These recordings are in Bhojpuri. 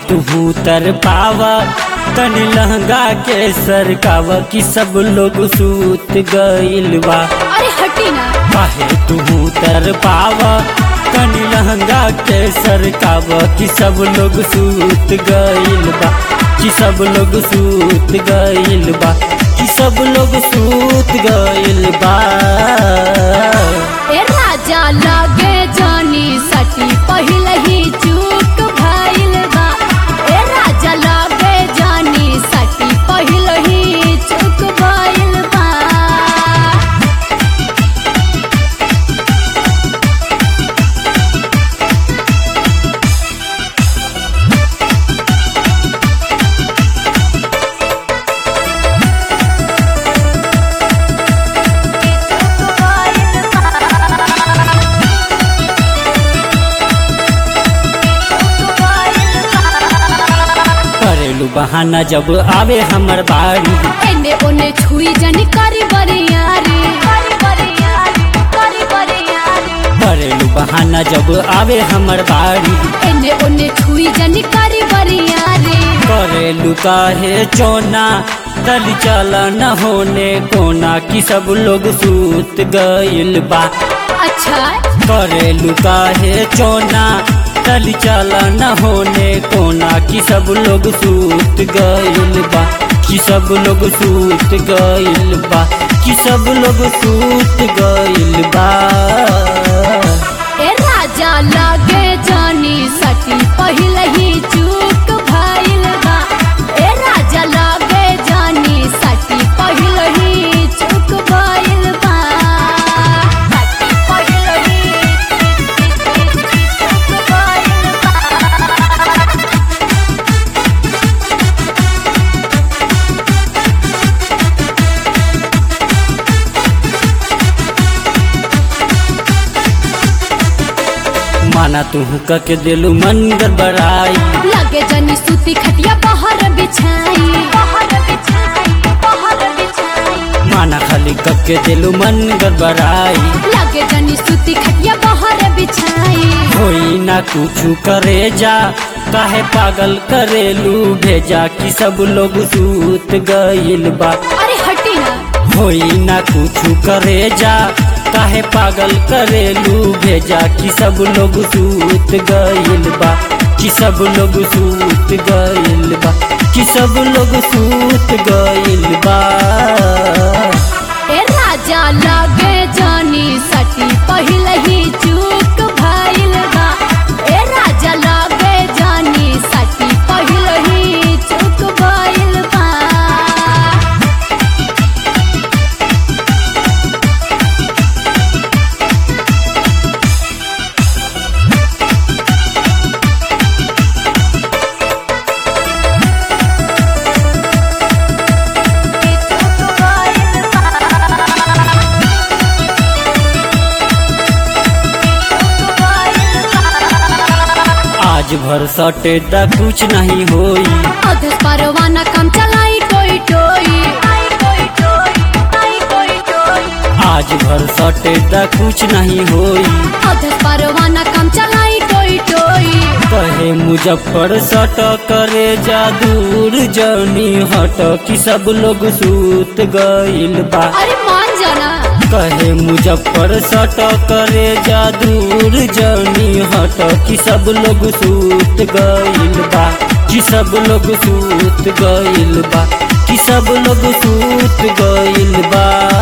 तू तर पावा तनी लहंगा के सरकावा कि सब लोग सूत गइल बा अरे हटी ना काहे तू तर पावा तनी लहंगा के सरकावा कि सब लोग सूत गइल बा कि सब लोग सूत गइल बा कि सब लोग सूत गइल बा ए राजा लगे जानी सटी पहले ही चूक भइल बा ए राजा लगे जानी सटी पहले ही चूक भइल बा करेलू बहाना जब आवे हमर बारी एने ओने छुई जनी करी बरियारी करी बरियारी करी बरियारी करेलू बहाना जब आवे हमर बारी एने ओने छुई जनी करी बरियारी करेलू काहे चोना तली चला न होने कोना कि सब लोग सूत गइल बा अच्छा करेलू काहे चोना तली चला न होने कोना कि सब लोग सूत गइल बा कि सब लोग सूत गइल बा कि सब लोग सूत गइल बा ए राजा लगे जानी सटी पहले ही चूक भइल बा ए राजा लगे जानी सटी पहले ही चूक भइल बा सटी पहले ही चूक भइल बा माना तू के दिलू मन गड़बड़ाई लगे जनी सूती खटिया बाहर बिछाई बाहर बिछाई बाहर बिछाई माना खाली के दिलू मन गड़बड़ाई लगे जनी सूती खटिया बाहर बिछाई होई ना कुछ करे जा काहे पागल करेलू भेजा कि सब लोग सूत गइल बा अरे हटी ना होई ना कुछ करे जा काहे पागल करेलू भेजा कि सब लोग सूत गइल बा कि सब लोग सूत गइल बा कि सब लोग सूत गइल बा ए राजा लगे जानी सटी पहले ही चूक भइल बा ए राजा लगे जानी सटी पहले ही चूक भइल बा आज भर सटे दा कुछ नहीं होई अधस परवाना काम चलाई टोई टोई आई टोई टोई आई टोई टोई आज भर सटे दा कुछ नहीं होई अधस परवाना काम चलाई टोई टोई कहे मुजफ्फर सट करे जा दूर जनी हट कि सब लोग सूत गइल बा अरे मान जाना कहे मुजफ्फर सट करे जा दूर जनी हट कि सब लोग सूत गइल बा कि सब लोग सूत गइल बा कि सब लोग सूत गइल बा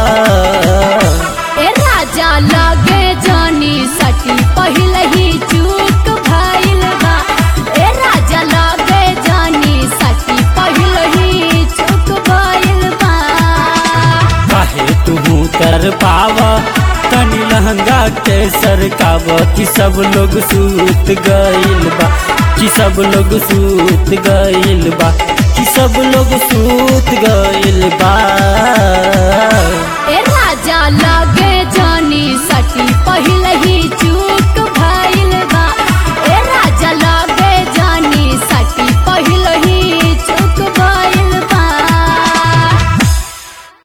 ए राजा लगे जानी सटी पहले ही चूक भइल बा ए राजा लगे जानी सटी पहले ही चूक भइल बा काहे तू तर पावा तनी लहंगा के सरकावा कि सब लोग सूत गइल बा कि सब लोग सूत गइल बा कि सब लोग सूत गइल बा